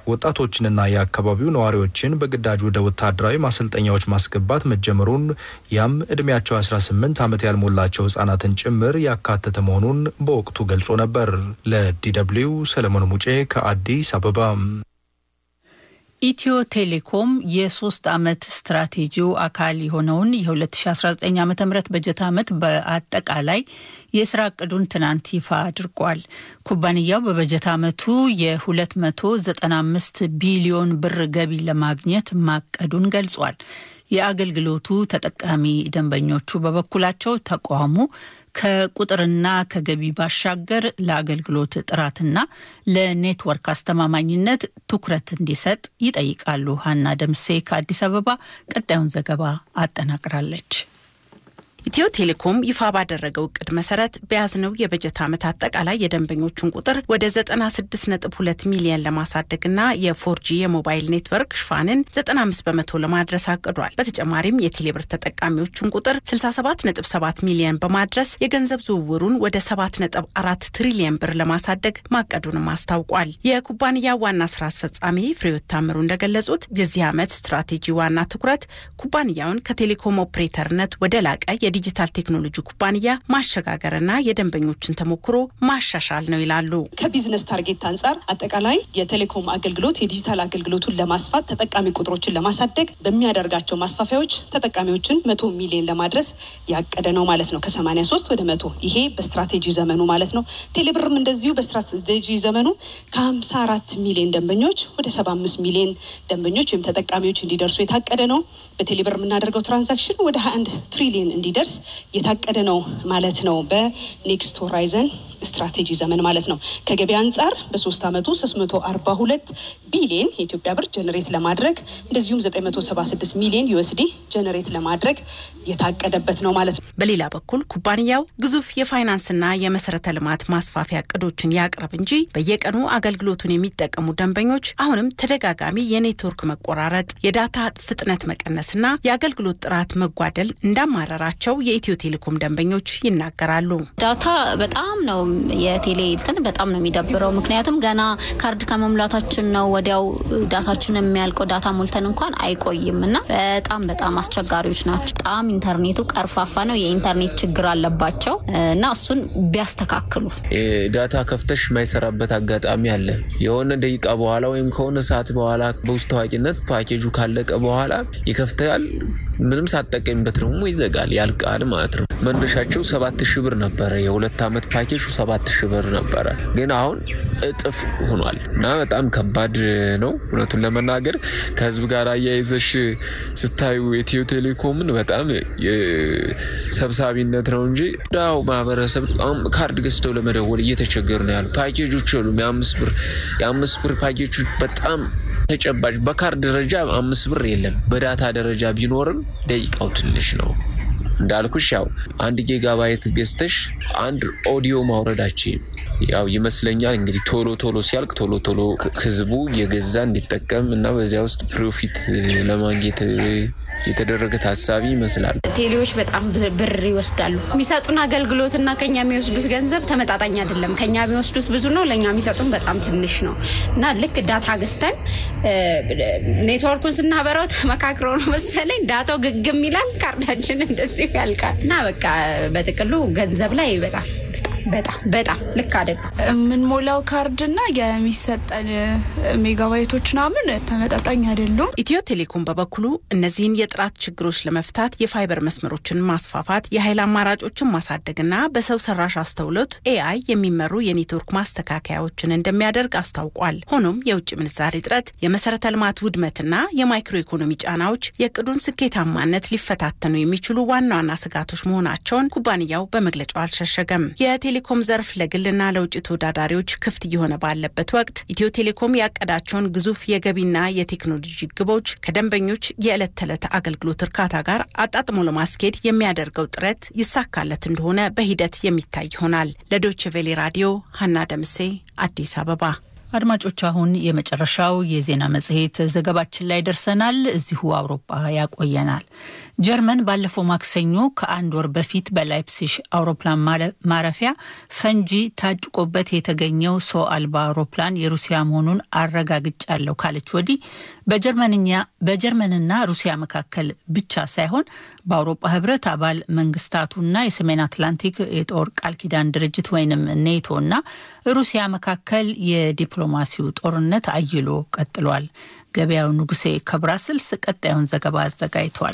ወጣቶችንና የአካባቢው ነዋሪዎችን በግዳጅ ወደ ወታደራዊ ማሰልጠኛዎች ማስገባት መጀመሩን ያም እድሜያቸው 18 ዓመት ያልሞላቸው ህጻናትን ጭምር ያካተተ መሆኑን በወቅቱ ገልጾ ነበር። ለዲደብሊው ሰለሞን ሙጬ ከአዲስ አበባ። ኢትዮ ቴሌኮም የሶስት ዓመት ስትራቴጂው አካል የሆነውን የ2019 ዓ ም በጀት ዓመት በአጠቃላይ የስራ እቅዱን ትናንት ይፋ አድርጓል። ኩባንያው በበጀት ዓመቱ የ295 ቢሊዮን ብር ገቢ ለማግኘት ማቀዱን ገልጿል። የአገልግሎቱ ተጠቃሚ ደንበኞቹ በበኩላቸው ተቋሙ ከቁጥርና ከገቢ ባሻገር ለአገልግሎት ጥራትና ለኔትወርክ አስተማማኝነት ትኩረት እንዲሰጥ ይጠይቃሉ። ሀና ደምሴ ከአዲስ አበባ ቀጣዩን ዘገባ አጠናቅራለች። ኢትዮ ቴሌኮም ይፋ ባደረገው እቅድ መሰረት በያዝነው የበጀት ዓመት አጠቃላይ የደንበኞቹን ቁጥር ወደ 96.2 ሚሊዮን ለማሳደግና የፎርጂ የሞባይል ኔትወርክ ሽፋንን 95 በመቶ ለማድረስ አቅዷል። በተጨማሪም የቴሌብር ተጠቃሚዎቹን ቁጥር 67.7 ሚሊዮን በማድረስ የገንዘብ ዝውውሩን ወደ 7.4 ትሪሊየን ብር ለማሳደግ ማቀዱንም አስታውቋል። የኩባንያ ዋና ስራ አስፈጻሚ ፍሬሕይወት ታምሩ እንደገለጹት የዚህ ዓመት ስትራቴጂ ዋና ትኩረት ኩባንያውን ከቴሌኮም ኦፕሬተርነት ወደ ላቀ የዲጂታል ቴክኖሎጂ ኩባንያ ማሸጋገርና የደንበኞችን ተሞክሮ ማሻሻል ነው ይላሉ። ከቢዝነስ ታርጌት አንጻር አጠቃላይ የቴሌኮም አገልግሎት የዲጂታል አገልግሎቱን ለማስፋት ተጠቃሚ ቁጥሮችን ለማሳደግ በሚያደርጋቸው ማስፋፊያዎች ተጠቃሚዎችን መቶ ሚሊዮን ለማድረስ ያቀደ ነው ማለት ነው። ከሰማኒያ ሶስት ወደ መቶ ይሄ በስትራቴጂ ዘመኑ ማለት ነው። ቴሌብርም እንደዚሁ በስትራቴጂ ዘመኑ ከሀምሳ አራት ሚሊዮን ደንበኞች ወደ ሰባ አምስት ሚሊዮን ደንበኞች ወይም ተጠቃሚዎች እንዲደርሱ የታቀደ ነው። በቴሌብር የምናደርገው ትራንዛክሽን ወደ ሀያ አንድ ትሪሊዮን እንዲደርስ የታቀደ ነው ማለት ነው። በኔክስት ሆራይዘን ስትራቴጂ ዘመን ማለት ነው። ከገበያ አንጻር በሶስት አመቱ 342 ቢሊዮን የኢትዮጵያ ብር ጀነሬት ለማድረግ እንደዚሁም 976 ሚሊዮን ዩኤስዲ ጀነሬት ለማድረግ የታቀደበት ነው ማለት ነው። በሌላ በኩል ኩባንያው ግዙፍ የፋይናንስና የመሰረተ ልማት ማስፋፊያ እቅዶችን ያቅርብ እንጂ በየቀኑ አገልግሎቱን የሚጠቀሙ ደንበኞች አሁንም ተደጋጋሚ የኔትወርክ መቆራረጥ፣ የዳታ ፍጥነት መቀነስና የአገልግሎት ጥራት መጓደል እንዳማረራቸው የኢትዮ ቴሌኮም ደንበኞች ይናገራሉ። ዳታ በጣም ነው የቴሌ እንትን በጣም ነው የሚደብረው። ምክንያቱም ገና ካርድ ከመሙላታችን ነው ወዲያው ዳታችን የሚያልቀው። ዳታ ሞልተን እንኳን አይቆይም እና በጣም በጣም አስቸጋሪዎች ናቸው። በጣም ኢንተርኔቱ ቀርፋፋ ነው። የኢንተርኔት ችግር አለባቸው እና እሱን ቢያስተካክሉ። ዳታ ከፍተሽ የማይሰራበት አጋጣሚ አለ። የሆነ ደቂቃ በኋላ ወይም ከሆነ ሰዓት በኋላ በውስጥ ታዋቂነት ፓኬጁ ካለቀ በኋላ ይከፍታል። ምንም ሳትጠቀሚበት ደግሞ ይዘጋል፣ ያልቃል ማለት ነው። መነሻቸው ሰባት ሺህ ብር ነበረ። የሁለት ዓመት ፓኬጁ ሰባት ሺህ ብር ነበረ፣ ግን አሁን እጥፍ ሆኗል እና በጣም ከባድ ነው። እውነቱን ለመናገር ከህዝብ ጋር አያይዘሽ ስታዩ ኢትዮ ቴሌኮምን በጣም ሰብሳቢነት ነው እንጂ ዳው ማህበረሰብ ካርድ ገዝተው ለመደወል እየተቸገሩ ነው ያሉ ፓኬጆች የሉም። የአምስት ብር የአምስት ብር ፓኬጆች በጣም ተጨባጭ በካርድ ደረጃ አምስት ብር የለም። በዳታ ደረጃ ቢኖርም ደቂቃው ትንሽ ነው። እንዳልኩሽ ያው አንድ ጊጋባይት ገዝተሽ አንድ ኦዲዮ ማውረዳችን ያው ይመስለኛል እንግዲህ ቶሎ ቶሎ ሲያልቅ ቶሎ ቶሎ ህዝቡ የገዛ እንዲጠቀም እና በዚያ ውስጥ ፕሮፊት ለማግኘት የተደረገ ታሳቢ ይመስላል። ቴሌዎች በጣም ብር ይወስዳሉ። የሚሰጡን አገልግሎትና ከኛ የሚወስዱት ገንዘብ ተመጣጣኝ አይደለም። ከኛ የሚወስዱት ብዙ ነው፣ ለእኛ የሚሰጡን በጣም ትንሽ ነው እና ልክ ዳታ ገዝተን ኔትወርኩን ስናበራው ተመካክረው ነው መሰለኝ ዳታው ግግም ይላል፣ ካርዳችን እንደዚሁ ያልቃል እና በቃ በጥቅሉ ገንዘብ ላይ በጣም በጣም በጣም ልክ አይደለም። የምንሞላው ካርድና የሚሰጠን ሜጋባይቶች ምናምን ተመጣጣኝ አይደሉም። ኢትዮ ቴሌኮም በበኩሉ እነዚህን የጥራት ችግሮች ለመፍታት የፋይበር መስመሮችን ማስፋፋት፣ የኃይል አማራጮችን ማሳደግና በሰው ሰራሽ አስተውሎት ኤአይ የሚመሩ የኔትወርክ ማስተካከያዎችን እንደሚያደርግ አስታውቋል። ሆኖም የውጭ ምንዛሬ እጥረት፣ የመሰረተ ልማት ውድመትና የማይክሮ ኢኮኖሚ ጫናዎች የእቅዱን ስኬታማነት ሊፈታተኑ የሚችሉ ዋና ዋና ስጋቶች መሆናቸውን ኩባንያው በመግለጫው አልሸሸገም። የቴሌኮም ዘርፍ ለግልና ለውጭ ተወዳዳሪዎች ክፍት እየሆነ ባለበት ወቅት ኢትዮ ቴሌኮም ያቀዳቸውን ግዙፍ የገቢና የቴክኖሎጂ ግቦች ከደንበኞች የዕለት ተዕለት አገልግሎት እርካታ ጋር አጣጥሞ ለማስኬድ የሚያደርገው ጥረት ይሳካለት እንደሆነ በሂደት የሚታይ ይሆናል። ለዶይቼ ቬሌ ራዲዮ ሀና ደምሴ አዲስ አበባ አድማጮች አሁን የመጨረሻው የዜና መጽሔት ዘገባችን ላይ ደርሰናል። እዚሁ አውሮፓ ያቆየናል። ጀርመን ባለፈው ማክሰኞ ከአንድ ወር በፊት በላይፕሲሽ አውሮፕላን ማረፊያ ፈንጂ ታጭቆበት የተገኘው ሰው አልባ አውሮፕላን የሩሲያ መሆኑን አረጋግጫለሁ ካለች ወዲህ በጀርመንና ሩሲያ መካከል ብቻ ሳይሆን በአውሮፓ ሕብረት አባል መንግስታቱና የሰሜን አትላንቲክ የጦር ቃል ኪዳን ድርጅት ወይንም ኔቶና ሩሲያ መካከል የዲፕሎማሲው ጦርነት አይሎ ቀጥሏል። ገበያው ንጉሴ ከብራስልስ ቀጣዩን ዘገባ አዘጋጅቷል።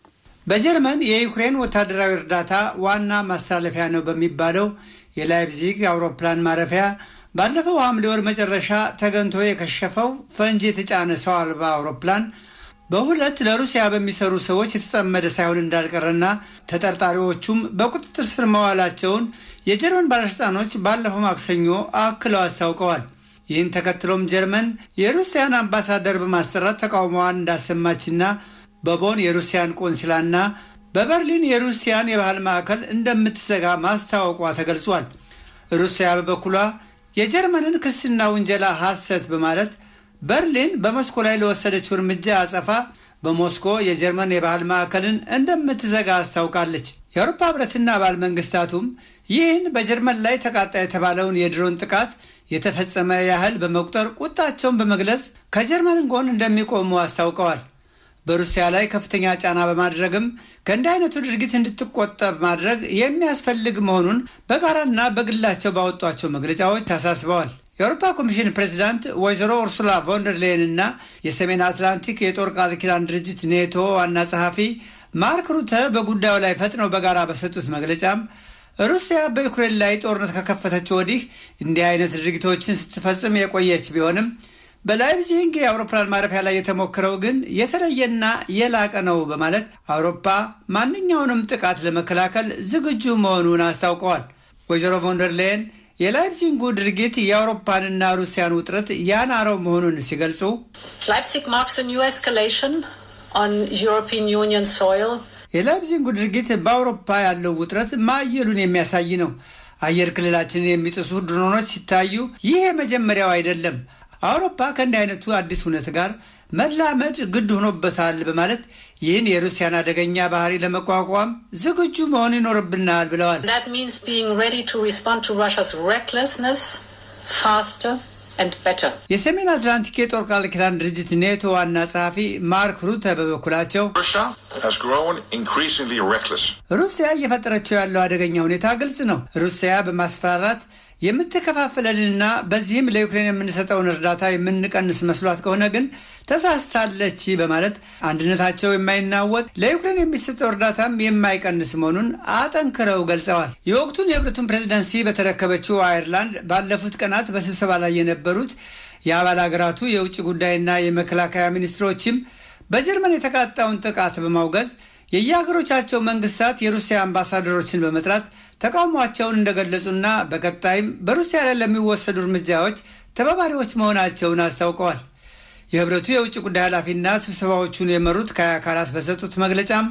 በጀርመን የዩክሬን ወታደራዊ እርዳታ ዋና ማስተላለፊያ ነው በሚባለው የላይፕዚግ የአውሮፕላን ማረፊያ ባለፈው ሐምሌ ወር መጨረሻ ተገንቶ የከሸፈው ፈንጂ የተጫነ ሰው አልባ አውሮፕላን በሁለት ለሩሲያ በሚሰሩ ሰዎች የተጠመደ ሳይሆን እንዳልቀረና ተጠርጣሪዎቹም በቁጥጥር ስር መዋላቸውን የጀርመን ባለሥልጣኖች ባለፈው ማክሰኞ አክለው አስታውቀዋል። ይህን ተከትሎም ጀርመን የሩሲያን አምባሳደር በማስጠራት ተቃውሞዋን እንዳሰማችና በቦን የሩሲያን ቆንስላና በበርሊን የሩሲያን የባህል ማዕከል እንደምትዘጋ ማስታወቋ ተገልጿል። ሩሲያ በበኩሏ የጀርመንን ክስና ውንጀላ ሐሰት በማለት በርሊን በሞስኮ ላይ ለወሰደችው እርምጃ አጸፋ በሞስኮ የጀርመን የባህል ማዕከልን እንደምትዘጋ አስታውቃለች። የአውሮፓ ሕብረትና አባል መንግስታቱም ይህን በጀርመን ላይ ተቃጣ የተባለውን የድሮን ጥቃት የተፈጸመ ያህል በመቁጠር ቁጣቸውን በመግለጽ ከጀርመን ጎን እንደሚቆሙ አስታውቀዋል። በሩሲያ ላይ ከፍተኛ ጫና በማድረግም ከእንዲህ አይነቱ ድርጊት እንድትቆጠብ ማድረግ የሚያስፈልግ መሆኑን በጋራና በግላቸው ባወጧቸው መግለጫዎች አሳስበዋል። የአውሮፓ ኮሚሽን ፕሬዚዳንት ወይዘሮ ኡርሱላ ቮንደርሌየን እና የሰሜን አትላንቲክ የጦር ቃል ኪዳን ድርጅት ኔቶ ዋና ጸሐፊ ማርክ ሩተ በጉዳዩ ላይ ፈጥነው በጋራ በሰጡት መግለጫም ሩሲያ በዩክሬን ላይ ጦርነት ከከፈተችው ወዲህ እንዲህ አይነት ድርጊቶችን ስትፈጽም የቆየች ቢሆንም በላይፕዚግ የአውሮፕላን ማረፊያ ላይ የተሞክረው ግን የተለየና የላቀ ነው በማለት አውሮፓ ማንኛውንም ጥቃት ለመከላከል ዝግጁ መሆኑን አስታውቀዋል። ወይዘሮ ቮንደርሌየን የላይፕዚጉ ድርጊት የአውሮፓንና ሩሲያን ውጥረት ያናረው መሆኑን ሲገልጹ ላይፕዚግ ማርክስ ኒው ኤስካሌሽን ኦን ዩሮፒያን ዩኒየን ሶይል የላይፕዚጉ ድርጊት በአውሮፓ ያለው ውጥረት ማየሉን የሚያሳይ ነው። አየር ክልላችንን የሚጥሱ ድሮኖች ሲታዩ ይህ የመጀመሪያው አይደለም። አውሮፓ ከእንዲህ አይነቱ አዲስ እውነት ጋር መላመድ ግድ ሆኖበታል በማለት ይህን የሩሲያን አደገኛ ባህሪ ለመቋቋም ዝግጁ መሆን ይኖርብናል ብለዋል። That means being ready to respond to Russia's recklessness faster and better. የሰሜን አትላንቲክ የጦር ቃል ኪዳን ድርጅት ኔቶ ዋና ጸሐፊ ማርክ ሩተ በበኩላቸው Russia has grown increasingly reckless. ሩሲያ እየፈጠረችው ያለው አደገኛ ሁኔታ ግልጽ ነው። ሩሲያ በማስፈራራት የምትከፋፍለንና በዚህም ለዩክሬን የምንሰጠውን እርዳታ የምንቀንስ መስሏት ከሆነ ግን ተሳስታለች በማለት አንድነታቸው የማይናወጥ ለዩክሬን የሚሰጠው እርዳታም የማይቀንስ መሆኑን አጠንክረው ገልጸዋል። የወቅቱን የህብረቱን ፕሬዝደንሲ በተረከበችው አየርላንድ ባለፉት ቀናት በስብሰባ ላይ የነበሩት የአባል ሀገራቱ የውጭ ጉዳይና የመከላከያ ሚኒስትሮችም በጀርመን የተቃጣውን ጥቃት በማውገዝ የየሀገሮቻቸው መንግስታት የሩሲያ አምባሳደሮችን በመጥራት ተቃውሟቸውን እንደገለጹና በቀጣይም በሩሲያ ላይ ለሚወሰዱ እርምጃዎች ተባባሪዎች መሆናቸውን አስታውቀዋል። የህብረቱ የውጭ ጉዳይ ኃላፊና ስብሰባዎቹን የመሩት ካያ ካላስ በሰጡት መግለጫም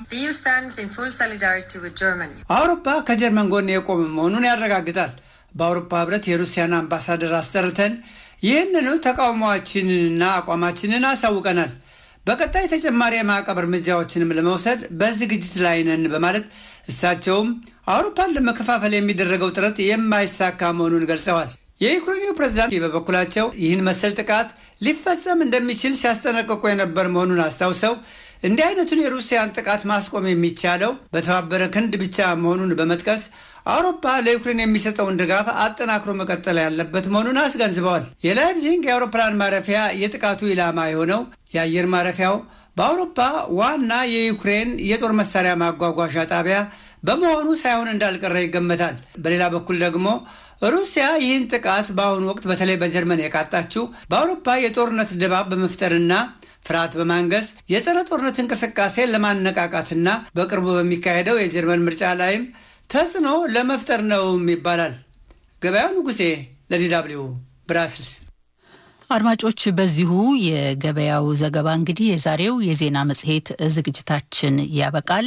አውሮፓ ከጀርመን ጎን የቆመ መሆኑን ያረጋግጣል። በአውሮፓ ህብረት የሩሲያን አምባሳደር አስጠርተን ይህንኑ ተቃውሟችንንና አቋማችንን አሳውቀናል። በቀጣይ ተጨማሪ የማዕቀብ እርምጃዎችንም ለመውሰድ በዝግጅት ላይ ነን በማለት እሳቸውም አውሮፓን ለመከፋፈል የሚደረገው ጥረት የማይሳካ መሆኑን ገልጸዋል። የዩክሬኑ ፕሬዝዳንት በበኩላቸው ይህን መሰል ጥቃት ሊፈጸም እንደሚችል ሲያስጠነቅቁ የነበር መሆኑን አስታውሰው እንዲህ አይነቱን የሩሲያን ጥቃት ማስቆም የሚቻለው በተባበረ ክንድ ብቻ መሆኑን በመጥቀስ አውሮፓ ለዩክሬን የሚሰጠውን ድጋፍ አጠናክሮ መቀጠል ያለበት መሆኑን አስገንዝበዋል። የላይፕዚግ የአውሮፕላን ማረፊያ የጥቃቱ ኢላማ የሆነው የአየር ማረፊያው በአውሮፓ ዋና የዩክሬን የጦር መሳሪያ ማጓጓዣ ጣቢያ በመሆኑ ሳይሆን እንዳልቀረ ይገመታል። በሌላ በኩል ደግሞ ሩሲያ ይህን ጥቃት በአሁኑ ወቅት በተለይ በጀርመን የቃጣችው በአውሮፓ የጦርነት ድባብ በመፍጠርና ፍርሃት በማንገስ የጸረ ጦርነት እንቅስቃሴ ለማነቃቃትና በቅርቡ በሚካሄደው የጀርመን ምርጫ ላይም ተጽዕኖ ለመፍጠር ነውም ይባላል። ገበያው ንጉሴ ለዲዳብሊው ብራስልስ። አድማጮች፣ በዚሁ የገበያው ዘገባ እንግዲህ የዛሬው የዜና መጽሔት ዝግጅታችን ያበቃል።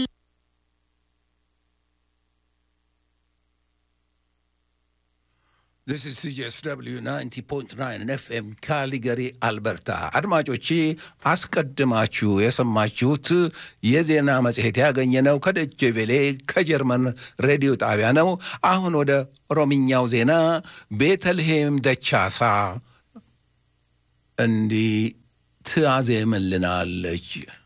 This is CJSW 90.9 FM ካሊገሪ አልበርታ። አድማጮቼ አስቀድማችሁ የሰማችሁት የዜና መጽሔት ያገኘነው ከደቼ ቬሌ ከጀርመን ሬዲዮ ጣቢያ ነው። አሁን ወደ ኦሮምኛው ዜና ቤተልሔም ደቻሳ እንዲህ ትያዜምልናለች።